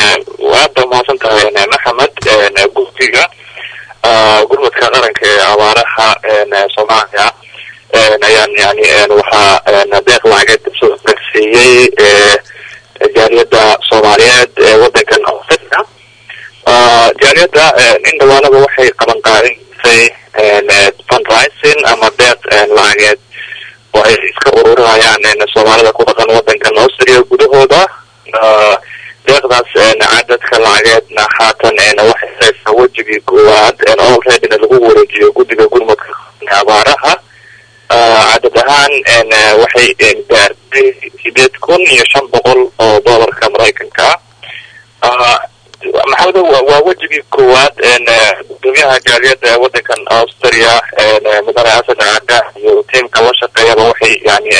waad ba mahadsan tahay maxamed guddiga gurmadka qaranka ee abaaraha soomaaliya ayaan yani waxaa deeq lacageed soo gaarsiiyey jaaliyadda soomaaliyeed ee wadankan africa jaaliyadda in dhawaanaba waxay qaban qaadisay fundraising ama deeq lacageed oo ay iska ururinayaan soomaalida ku dhaqan wadankan austria gudahooda deeqdaas cadadka lacageedna haatan waxay haysaa wejigii koowaad olreadyna lagu wareejiyo guddiga gurmadka abaaraha cadad ahaan waxay gaartay sideed kun iyo shan boqol oo doolarka maraykanka ah maxamedo waa wejigii koowaad gudoomiyaha jaaliyadda wadankan austria mudane asad caada iyo tiamka la shaqeeyaba waxay yani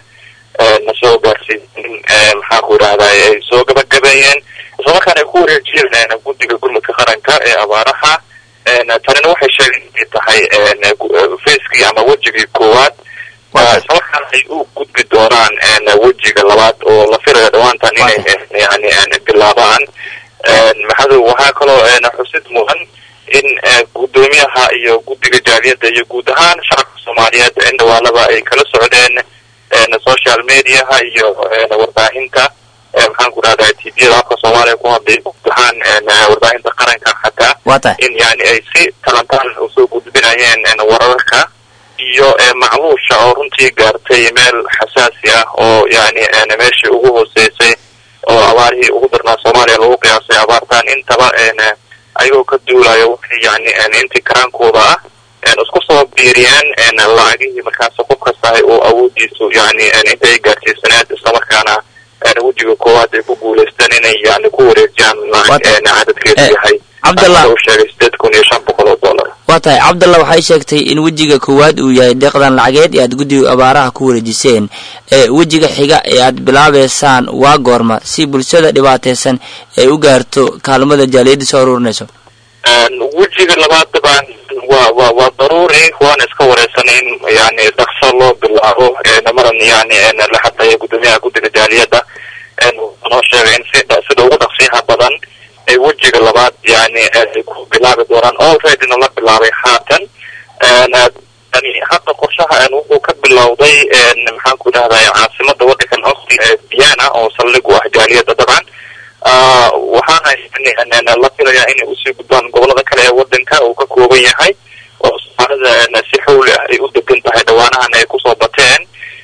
na soo gaarsiiyen maxaan ku idhahda ay soo gabagabeeyeen islamarkaana ay ku wareejiyeen guddiga gurmadka qaranka ee abaaraha tanina waxay sheegeen inay tahay facekii ama wejigii koowaad islamarkaana ay u gudbi doonaan wejiga labaad oo la filayo dhawaantan inay yani bilaabaan maxadu waxaa kaloo xusid mudan in gudoomiyaha iyo guddiga jaaliyadda iyo guud ahaan shacabka soomaaliyeed in dhawaalaba ay kala socdeen social mediaha iyo warbaahinta maxaan ku rahdaa tviyada afka soomaaliya ku hadlay guud ahaan warbaahinta qaranka xataa in yani ay si talantaan usoo gudbinayeen wararka iyo macluusha oo runtii gaartay meel xasaasi ah oo yani meeshii ugu hooseysay oo abaarihii ugu darnaa soomaaliya lagu qiyaasay abaartaan intaba ayagoo ka duulayo waxay yani intii karaankooda ah isku soo biiriyeen lacagihii markaas qof kastahay oo awoodiisu yani inta ay gaarsiisaneed islamarkaana wejiga koowaad ay ku guuleysteen inay yani ku wareejiyaan lacag cadadkeedu yahay cabdallah u sheegay sideed kun iyo shan boqol oo dollar waa tahay cabdallah waxay sheegtay in wejiga koowaad uu yahay deeqdan lacageed ee aad guddiga abaaraha ku wareejiseen ee wejiga xiga ee aad bilaabeysaan waa goorma si bulshada dhibaataysan ay u gaarto kaalmada jaaliyadda soo aruurinayso wejiga labaad dabcan waa wa waa daruuri waana iska wareysanay in yani dhakso loo bilaabo maran yani la hadlaya gudoomiyaha guddiga jaaliyadda noo sheegay in si sida ugu dhaqsiyaha badan ay wejiga labaad yani ay ku bilaabi doonaan alreadyna la bilaabay haatan yani hadda qorshaha wuxuu ka bilowday maxaan ku idhahday caasimada wadankan austria ee vienna oo saldhig u ah jaaliyadda dabcan waxaana la filayaa inay usii gudbaan gobolada kale ee wadanka uu ka kooban yahay oo soomaalida si xawli ah ay u degan tahay dhawaanahan ay kusoo bateen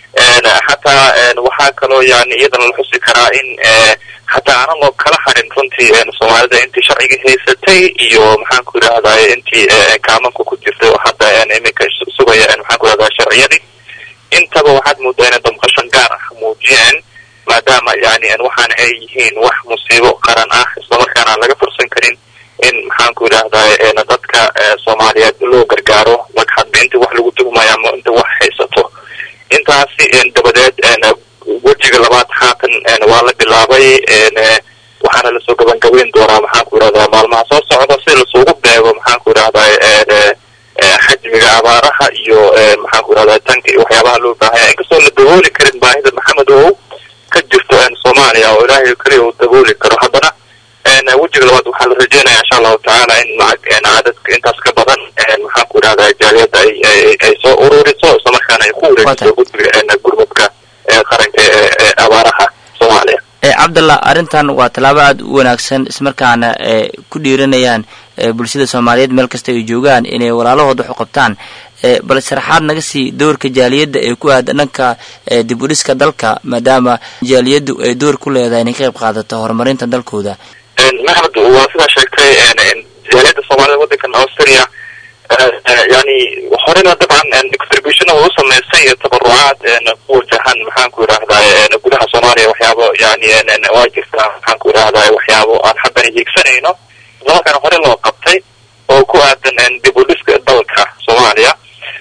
xataa waxaa kaloo yani iyadana la xusi karaa in xataa aanan loo kala harin runtii soomaalida intii sharciga haysatay iyo maxaan ku idhahday intii kaamanka ku jirtay oo hadda iminka sugaya maxaan ku idhahda sharciyadii intaba waxaad moodaa inay damqashan gaar ah muujiyeen maadaama yani waxaana ay yihiin wax musiibo qaran ah islamarkaana aan laga fursan karin in maxaan ku idhahday dadka soomaaliyeed loo gargaaro marka hadba inta wax lagu tuhmayo ama inta wax haysato intaasi dabadeed wejiga labaad haatan waa la bilaabay waxaana lasoo gabangabeyn doonaa maxaan ku idhahdaa maalmaha soo socda si lasugu beego maxaan ku idhahday xajmiga abaaraha iyo maxaan ku idhahda tanka iyo waxyaabaha loo baahanya inkastoo la dabooli karin baahida maxamed ow ka jirto soomaaliya oo ilaahay keliya uu dabooli karo haddana wejiga labaad waxaa la rajeynaya insha allahu tacaala in lacag cadadka intaas ka badan maxaan ku idhahda jaaliyadda ay ay soo ururiso islamarkaana ay ku wareejiso guddiga gurmadka qaranka ee abaaraha soomaaliya cabdallah arrintan waa tallaabo aada u wanaagsan ismarkaana ku dhiiranayaan bulshada soomaaliyeed meel kasta ay joogaan inay walaalahooda wax u qabtaan bal sharaxaad naga sii doorka jaaliyadda ee ku aada dhanka dib u dhiska dalka maadaama jaaliyaddu ay door ku leedahay inay ka qayb qaadato horumarinta dalkooda maxmed waa sidaa sheegtay jaaliyadda soomaalida wadankan austria yani horena dabcan contributionada u samaysay iyo tabarucaad ku wajahan maxaan ku idhahday gudaha soomaaliya waxyaabo yani waa jirtaa maxaan ku idhahday waxyaabo aan haddana hiigsanayno islamarkaana hore loo qabtay oo ku aadan dib u dhiska dalka soomaaliya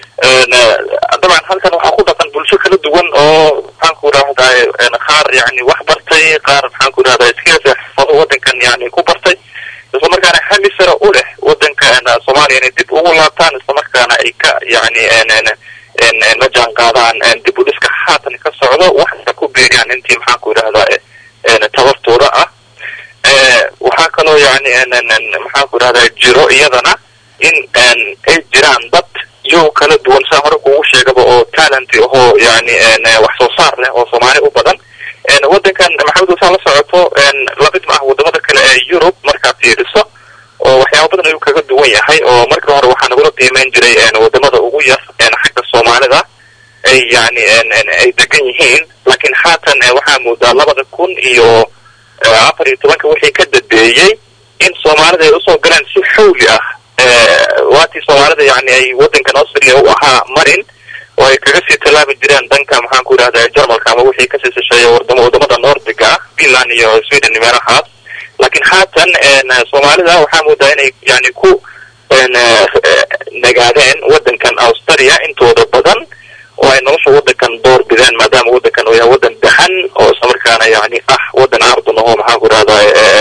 dabcan halkan waxaa ku dhaqan bulsho kala duwan oo maxaan ku idhahday qaar yani wax bartay qaar maxaan ku idhahday skills xirfado wadankan yani ku bartay islamarkaana hami sare u leh wadanka soomaaliya inay dib ugu laabtaan islamarkaana ay ka yani la jaan qaadaan dib u dhiska haatan ka socdo waxna ku beeriyaan intii maxaan ku idhahdaa tabartooda ah kaloo yani maxaan ku idhahdaa jiro iyadana in ay jiraan dad iyago kala duwan saa hore kugu sheegaba oo talent ahoo yani wax soo saar leh oo soomaali u badan waddankan maxamed saa la socoto lamid ma ah wadamada kale ee yurub markaad fiiriso oo waxyaaba badan ayuu kaga duwan yahay oo markii hore waxaa nagula qiimeyn jiray wadamada ugu yar xagga soomaalida ay yani ay degan yihiin laakiin haatan waxaa moodaa labada kun iyo afar iyo tobanka wixii ka dambeeyey in soomaalida ay usoo galeen si xawli ah waatii soomaalida yani ay waddankan austria u ahaa marin oo ay kaga sii tallaabi jireen dhanka maxaan ku idhahda jarmalka ama wixii kasii sisheeya wadamo wadamada nordiga ah finland iyo sweden meelahaas laakiin haatan soomaalida waxaa moodaa inay yani ku nagaadeen waddankan australia intooda badan oo ay nolosha waddankan door bideen maadaama waddankan uu yahay waddan dahan oo islamarkaana yani ah waddan ardun aho maxaan ku idhahda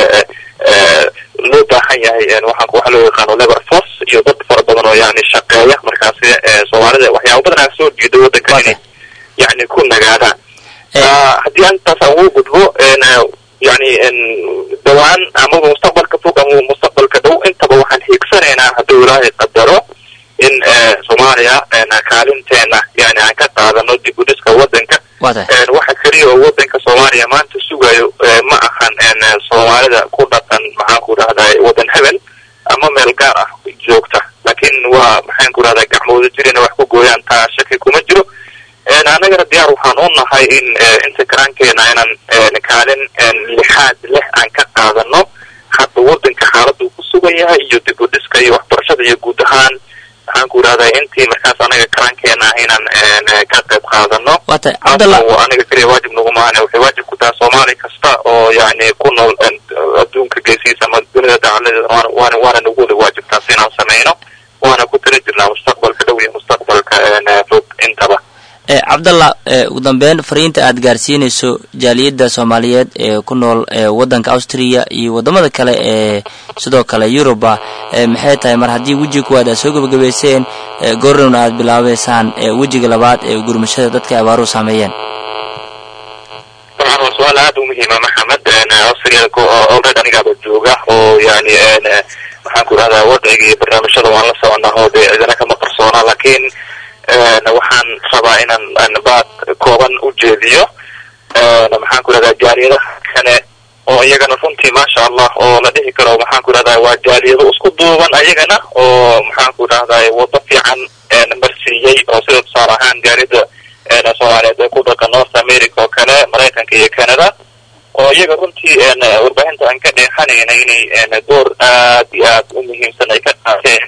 loo baahan yahay waxaan waxa loo yaqaano labor force iyo dad fara badan oo yani shaqeeya markaasi soomaalida waxyaaba badan aa soo jeeda waddankan inay yani ku nagaadaan haddii antaas aan ugu gudbo yani dhawaan amaba mustaqbalka fog ama mustaqbalka dhow intaba waxaan hiigsanaynaa hadduu ilaahay qadaro in soomaaliya kaalinteena yani aan ka qaadano dib u dhiska waddanka waxa keliya oo waddanka soomaaliya maanta sugayo ma ahan soomaalida ku dhaqan maxaan ku idhahdaa waddan hebel ama meel gaar ah joogta laakiin waa maxaan ku idhahdaa gacmooda jirina wax ku gooyaan taa shaki kuma jiro annagana diyaar waxaan u nahay in inta karaankeena inaan kaalin lixaad leh aan ka qaadano hadda waddanka xaaladda uu ku sugan yahay iyo dib u dhiska iyo waxbarashada iyo guud ahaan maxaan ku idhahdaa intii markaas anaga karaankeena ah inaan ka qayb qaadano aniga keliya waajib nagumahane waxay waajib ku tahay soomaali kasta oo yani ku nool adduunka geesihiisa ama dunida dacaladeeda waana waana nagu wada waajibtaas inaan samayno waana ku tala jirnaa mustaqbalka dhow iyo mustaqbalka fog intaba cabdallah ugu dambeyn fariinta aad gaarsiinayso jaaliyadda soomaaliyeed ee ku nool waddanka austria iyo waddamada kale ee sidoo kale yuruba maxay tahay mar haddii wejiga kuwaad aad soo gebagabayseen goornowna aad bilaabeysaan wejiga labaad ee gurmashada dadka abaaruhu saameeyeen dabcan waa su-aal aad u muhiima maxamed austria olred anigaaba jooga oo yani maxaan ku idhahdaa wadciga iyo barnaamijyada waan la soconaa oo dee cidina kama qarsoona laakiin waxaan rabaa inaan baad kooban u jeediyo maxaan ku idhahdaa jaaliyadaha kale oo iyagana runtii maasha allah oo la dhihi karo maxaan ku idhahdaa waa jaaliyado isku duuban ayagana oo maxaan ku idhahdaa wado fiican marsiiyey oo sida tusaale ahaan jaaliyada soomaaliyeed ee ku dhaqan north america oo kale maraykanka iyo canada oo iyaga runtii warbaahinta aan ka dheexanayna inay door aad iyo aad u muhiimsan ay ka qaateen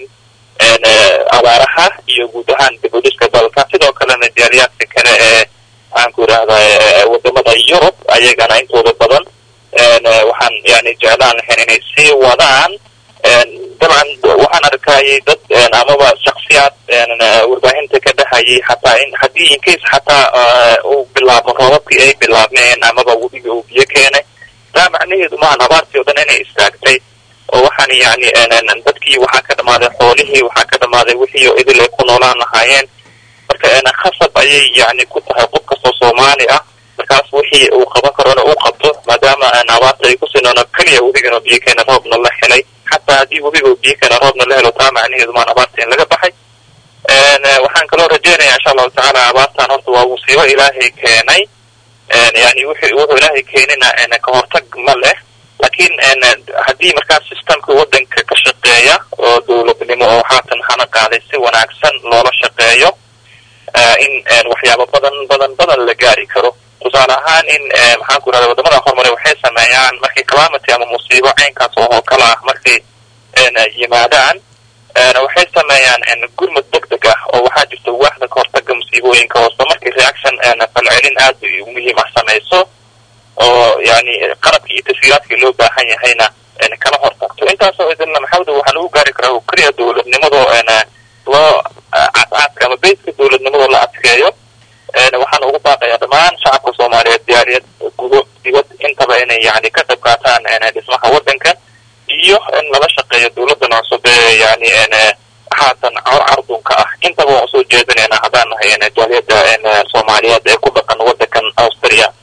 abaaraha iyo guud ahaan dib u dhiska dalka sidoo kalena jaaliyaadka kale ee maxaan ku idhahdaa wadamada yurub ayagana intooda badan waxaan yani jeclaan lahayn inay sii wadaan dabcan waxaan arkayay dad amaba shaksiyaad warbaahinta ka dhahayay hataa in haddii incase xataa uu bilaabmo roobabkii ay bilaabmeen amaba webiga uu biyo keenay taa macnaheedu maahan abaartii o dhan inay istaagtay oo waxaan yani dadkii waxaa ka dhamaaday xoolihii waxaa ka dhamaaday wixii oo idil ay ku noolaan lahaayeen marka khasab ayay yani ku tahay qof kastoo soomaali ah markaas wixii uu qaban karo ina uu qabto maadaama abaarta ay kusii noono keliya webigan oo biyo keena roobna la helay xataa haddii webiga oo biyo keena roobna la helo taa macnaheedu maan abaarta in laga baxay waxaan kaloo rajeynaya insha allahu tacaala abaartan horta waa musiibo ilaahay keenay yani wuxuu wuxuu ilaahay keenina ka hortag ma leh laakiin haddii markaas systemka waddanka ka shaqeeya oo dowladnimo oo haatan hana qaaday si wanaagsan loola shaqeeyo in waxyaaba badan badan badan la gaari karo tusaale ahaan in maxaan ku idhahda wadamada horumare waxay sameeyaan markii calamity ama musiibo caynkaas oo kale ah markay yimaadaan waxay sameeyaan gurmud deg deg ah oo waxaa jirta waaxda ka hortaga musiibooyinka hoose markii reaction falcelin aad muhiim ah samayso oo yani qalabkii iyo taswiiraadkii loo baahan yahayna kala hortagto intaasoo idinna maxawda waxaa lagu gaari karaa keliya dowladnimadoo loo cadcaadka ama beyska dowladnimadoo la adkeeyo waxaan ugu baaqayaa dhammaan shacabka soomaaliyeed diyaariyad gudo dibad intaba inay yani ka qayb qaataan dhismaha waddanka iyo in lala shaqeeyo dowladdan cusub ee yani haatan cardunka ah intaba waan usoo jeedinaynaa haddaan nahay jaaliyadda soomaaliyeed ee ku dhaqan waddankan austria